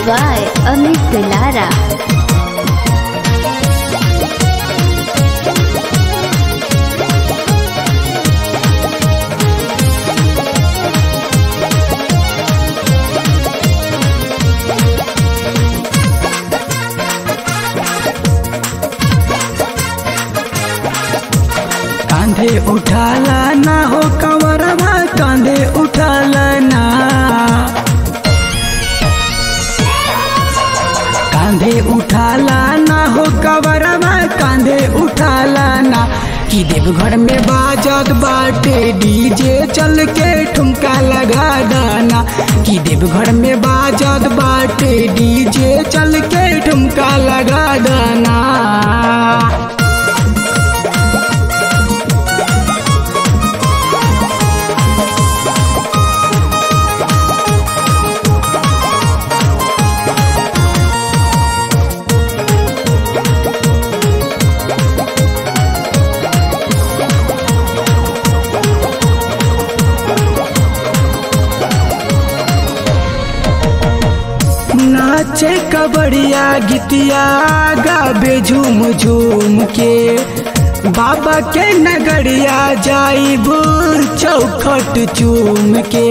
by Amit Lara. कांधे उठाला ना हो कंवरवा कांधे उठाला ना कांधे उठाला ना हो कंवरवा कांधे उठाला ना कि देवघर में बाजत बाटे डीजे चल के ठुमका लगा दाना कि देवघर में बाजत बाटे डीजे चल के ठुमका लगा दाना नाचे कबड़िया गीतिया गाबे झूम झूम के बाबा के नगरिया जाइब चौखट चूम के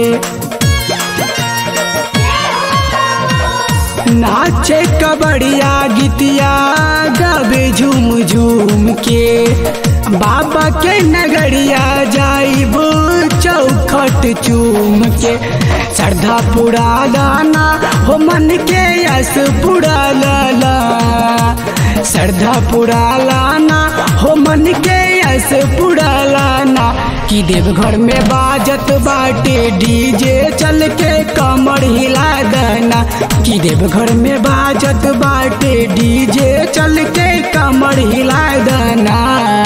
नाचे कबड़िया गीतिया गाबे झूम झूम के बाबा के नगरिया जाइब चौखट चूम के श्रद्धा पुरा लाना हो मन के यस पुरा लाला श्रद्धा पुरा लाना हो मन के यस पुरा लाना कि देवघर में बाजत बाटे डीजे चल के कमर हिला देना कि देवघर में बाजत बाटे डीजे चल के कमर हिला देना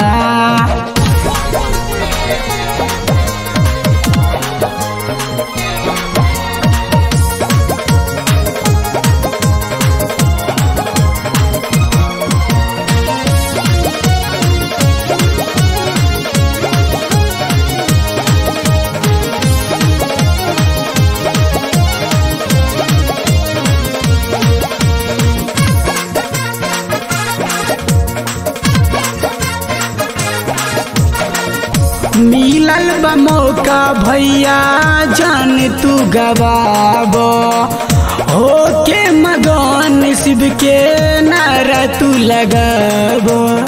मिलल बा मौका भैया जान तू गवाब हो के मगन शिव के नारा तू लगाब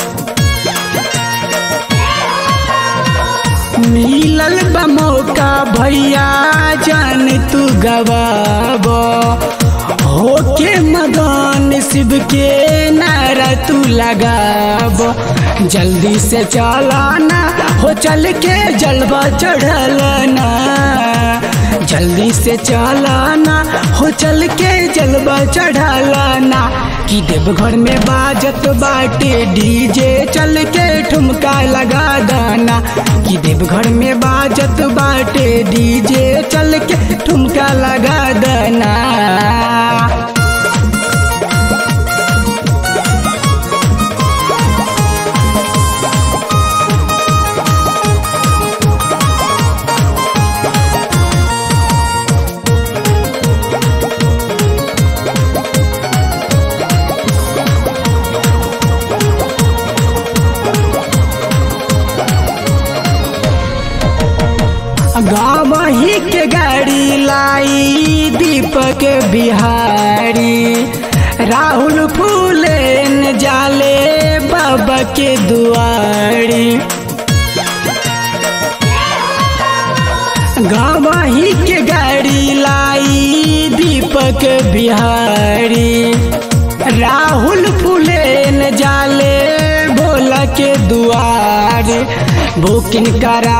मिलल बा मौका भैया जान तू गवाब हो के मगन शिव के नारा तू लगाब जल्दी से चलाना हो चल के जलवा चढ़लना जल्दी से चलाना हो चल के जलवा चढ़ालाना कि देवघर में बाजत बाटे डीजे चल के ठुमका लगा दाना कि देवघर में बाजत बाटे डीजे चल के ठुमका लगा दाना गाँव ही के गाड़ी लाई दीपक बिहारी राहुल फूलेन जाले बाबा के दुआरी गाँव ही के गाड़ी लाई दीपक बिहारी राहुल फूलेन जाले भोला के दुआर बुकिंग करा